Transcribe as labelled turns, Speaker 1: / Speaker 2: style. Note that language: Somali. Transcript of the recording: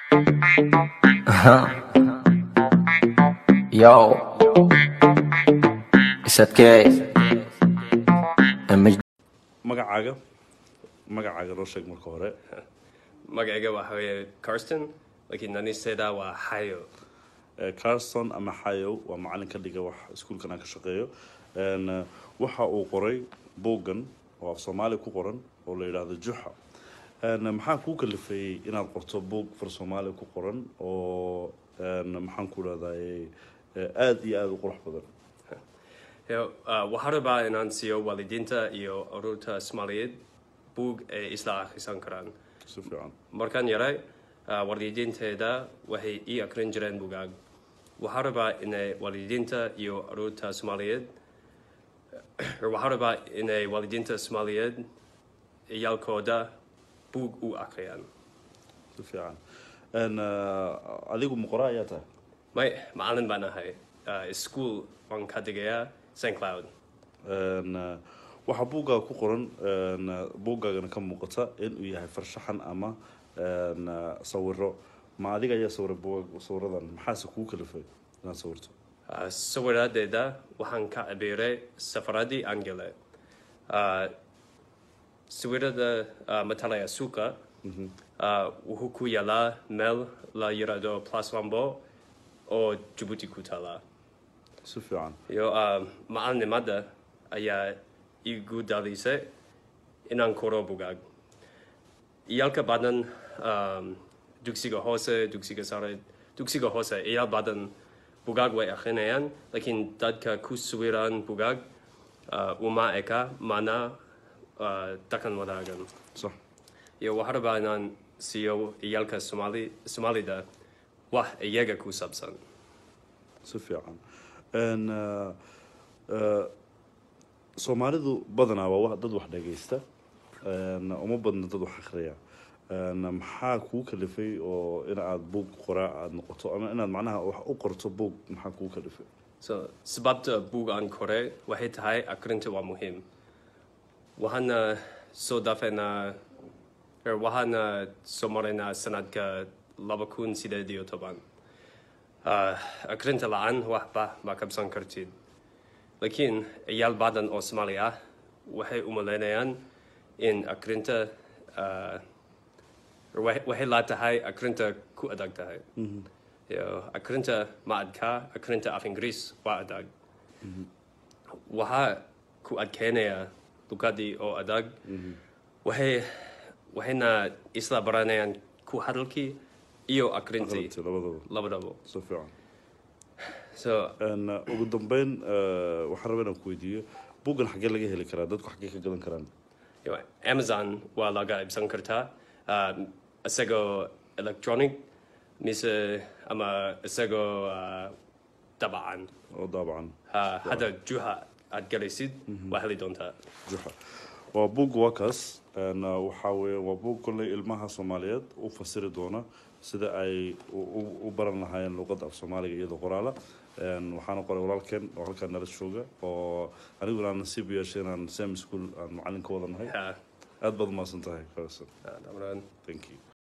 Speaker 1: Yo, it's okay. Image
Speaker 2: magacaaga magacaaga noo sheeg marka hore
Speaker 3: magacayga waxa weeye Karsten laakiin nanisteeda waa Hayo
Speaker 2: Eh, carson ama xayow waa macalin ka dhiga wax iskuulkan aan ka shaqeeyo En, eh, waxa uu qoray buuggan oo af soomaali ku qoran oo la yidhaahdo juxa En, maxaa kuu kalifeeyey inaad qorto buug far soomaali ku qoran oo en, maxaan ku dhahdaye aada iyo aada u qurux badan
Speaker 3: Yo, uh, waxaan rabaa inaan siiyo waalidiinta iyo ururta Soomaaliyeed buug ay isla akhrisan karaan
Speaker 2: si fiican
Speaker 3: markaan yaray uh, waalidiinteeda waxay ii akrin jireen buugaag waxaan rabaa inay waalidiinta iyo ururta Soomaaliyeed waxaan rabaa inay waalidiinta Soomaaliyeed ciyaalkooda buug u akhriyaan
Speaker 2: si fiican En, eh, adigu muqora ayaa tahay
Speaker 3: may macalin baan ahay uh, school waan ka dhigayaa St Cloud
Speaker 2: En, eh, waxaa buuggaaga ku qoran en, eh, buuggaagana ka muuqata inuu yahay farshaxan ama en, eh, sawiro ma adiga ayaa sawiray buugga sawiradan maxaase kuu kalifay inaad sawirto
Speaker 3: Uh, sawiradeeda waxaan ka cabiray safaradii aan galay Uh, sawirada uh, matalaya suuqa uh, wuxuu ku yaalaa meel la yirahdo Place Lambo oo Djibouti ku taala
Speaker 2: si fiican
Speaker 3: iyo uh, macalinimada ayaa igu dhalisay inaan koro bugaag iyalka badan um, dugsiga hoose dugsiga sare dugsiga hoose iyaal badan bugaag way akrinayaan laakiin dadka ku sawiran bugaag uh, uma eka mana uh, dhaqan wadaagan
Speaker 2: sax
Speaker 3: iyo waxaan rabaa inaan siiyo iyalka Somali Somalida wax iyaga ku saabsan
Speaker 2: si fiican En, eh, eh, soomaalidu badanaa waa wa- dad wax dhagaysta En, uma badna dad wax akhriya En, maxaa kuu kalifay oo in aad buug qoraa aada noqoto ama inaad macnaha wax u qorto buug maxaa kuu kalifay
Speaker 3: So, sababta buug aan koray waxay tahay akrinta waa muhiim. Waxaana soo dhaafeynaa er, waxaana soo maraynaa sanadka laba kun sideed iyo toban. Uh, akrinta la-aan waxba ma kabsan kartid. Laakiin ciyaal badan oo Soomaali ah waxay u malaynayaan in akrinta uh, waxay waxay la tahay akrinta ku adag tahay. Yo, akrinta ma adka, akrinta af Ingiriis waa adag. Waxaa ku adkeynaya luqadii oo adag. Waxay waxayna isla baranayaan ku hadalkii iyo akrintii
Speaker 2: Aqrintii labadaba
Speaker 3: labadaba.
Speaker 2: si fiican
Speaker 3: So,
Speaker 2: En, uh, ugu dambeyn uh, waxaan rabaa inaan ku weydiiyo buuggan xaggee laga heli karaa dadku xaggee ka gadan karaan
Speaker 3: yo, Amazon waa laga iibsan kartaa. Um, isagoo electronic mise ama isagoo uh, dabcan.
Speaker 2: oo daabacan
Speaker 3: Ha, hadda juha aad galaysid waa heli doontaa.
Speaker 2: juxa waa buug waa kaas En, uh, waxaa weeye waa buug kolley ilmaha soomaaliyeed u fasiri doona sida ay u- u- u baran lahaayeen luqadda af soomaaliga iyadoo qoraala En, waxaana qoray walaalkeen oo halkaa nala jooga oo aniguna aan nasiib u yeeshay inaan sam school aan macalin ka wada nahay
Speaker 3: Ha,
Speaker 2: aad baad umahadsan tahay carson
Speaker 3: ha, dabcan.
Speaker 2: thank you